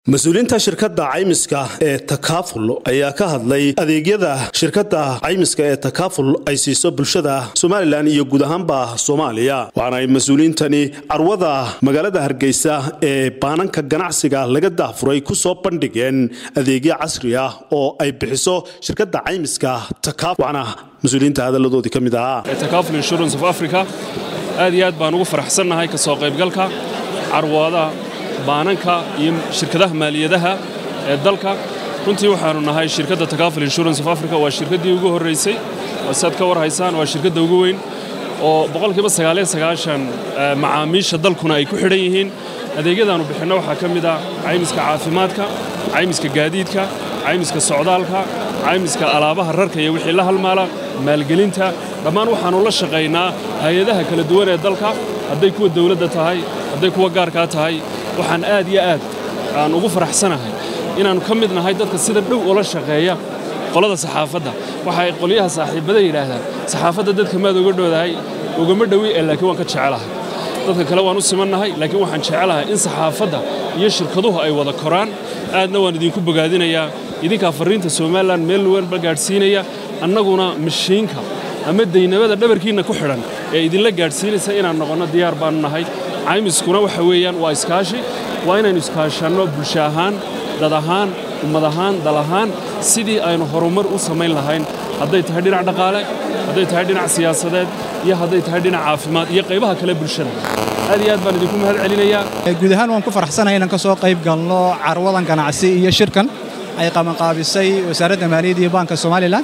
mas-uuliyiinta shirkadda caymiska ee takaaful ayaa ka hadlay adeegyada shirkadda caymiska ee takaaful ay siiso bulshada somalilan iyo guud ahaanba soomaaliya waxaana ay mas-uuliyiintani carwada magaalada hargeysa ee baananka ganacsiga laga dahfuray ku soo bandhigeen adeegyo casri ah oo ay bixiso shirkadda caymiska takaaful waxaana mas-uuliyiinta hadalladoodii ka mid ahaa takaaful insurance of africa aad iyo aad baan ugu faraxsannahay ka soo qaybgalka carwada baananka iyo shirkadaha maaliyadaha ee dalka runtii waxaannu nahay shirkadda takaaful insurance of africa waa shirkaddii ugu horraysay saad ka war haysaan waa shirkadda ugu weyn oo boqolkiiba sagaaliyo sagaashan macaamiisha dalkuna ay ku xidhan yihiin adeegyadaannu bixinno waxaa ka mid ah caymiska caafimaadka caymiska gaadiidka caymiska socdaalka caymiska alaabaha rarka iyo wixii la halmaala maalgelinta dhammaan waxaannu la shaqaynaa hay-adaha kala duwan ee dalka hadday kuwa dawladda tahay hadday kuwa gaarkaa tahay waxaan aad iyo aad aan ugu faraxsanahay inaannu ka mid nahay dadka sida dhow ula shaqeeya qolada saxaafadda waxa ay qolyaha saaxiibbada yidhaahdaan saxaafadda dadka maad uga dhowdahay ugama dhowi ee laakiin waan ka jecelahay dadka kale waan u simannahay laakiin waxaan jecelahay in saxaafadda iyo shirkaduhu ay wada koraan aadna waan idinku bogaadinayaa idinkaa farriinta somalilan meel walba gaadhsiinaya annaguna mashiinka ama daynamada dhabarkiinna ku xidhan ee idinla gaadhsiinaysa inaan noqonno diyaar baannu nahay caymiskuna waxa weeyaan waa iskaashi waa inaynu iskaashanno bulsho ahaan dad ahaan ummad ahaan dal ahaan sidii aynu horumar u samayn lahayn hadday tahay dhinac dhaqaale hadday tahay dhinac siyaasadeed iyo hadday tahay dhinac caafimaad iyo qaybaha kale bulshada aad iyo aad baan idinku mahad celinayaa guud ahaan waan ku faraxsanahay inaan ka soo qayb galno carwadan ganacsi iyo shirkan ay qabanqaabisay wasaaradda maaliyadda iyo baanka somalilan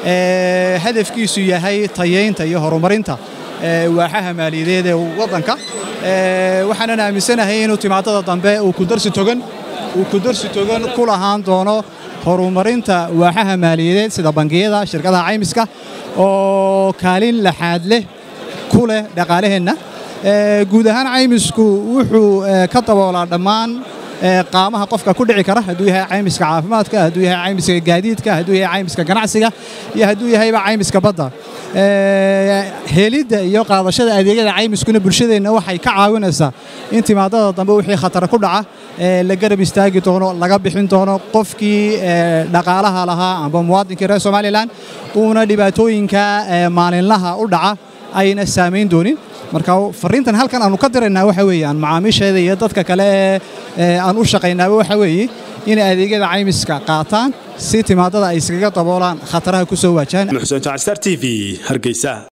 hadafkiisu yahay tayaynta iyo horumarinta waaxaha maaliyadeed ee waddanka waxaanan aaminsanahay inuu timaadada dambe uu kudarsi togan uu kudarsi togan ku lahaan doono horumarinta waaxaha maaliyadeed sida bangiyada shirkadaha caymiska oo kaalin laxaad leh ku leh dhaqaalaheenna guud ahaan caymisku wuxuu ka daboolaa dhammaan qaamaha qofka ku dhici kara hadduu yahay caymiska caafimaadka hadduu yahay caymiska gaadiidka hadduu yahay caymiska ganacsiga iyo hadduu yahayba caymiska badda helidda iyo qaadashada adeegyada caymiskuna bulshadeenna waxay ka caawinaysaa in timaadada dambe wixii khatara ku dhaca la garab istaagi doono laga bixin doono qofkii dhaqaalaha lahaa amba muwaadinkii reer somalilan uuna dhibaatooyinka maalinlaha u dhaca ayna saamayn doonin marka fariintan halkan aanu ka diraynaa waxa weeye aan macaamiisheeda iyo dadka kale ee aan u shaqaynaaba waxa weeye inay adeegyada caymiska qaataan si timaadada ay iskaga daboolaan khataraha ku soo waajahaan xuseen jaacstar t v hargeysa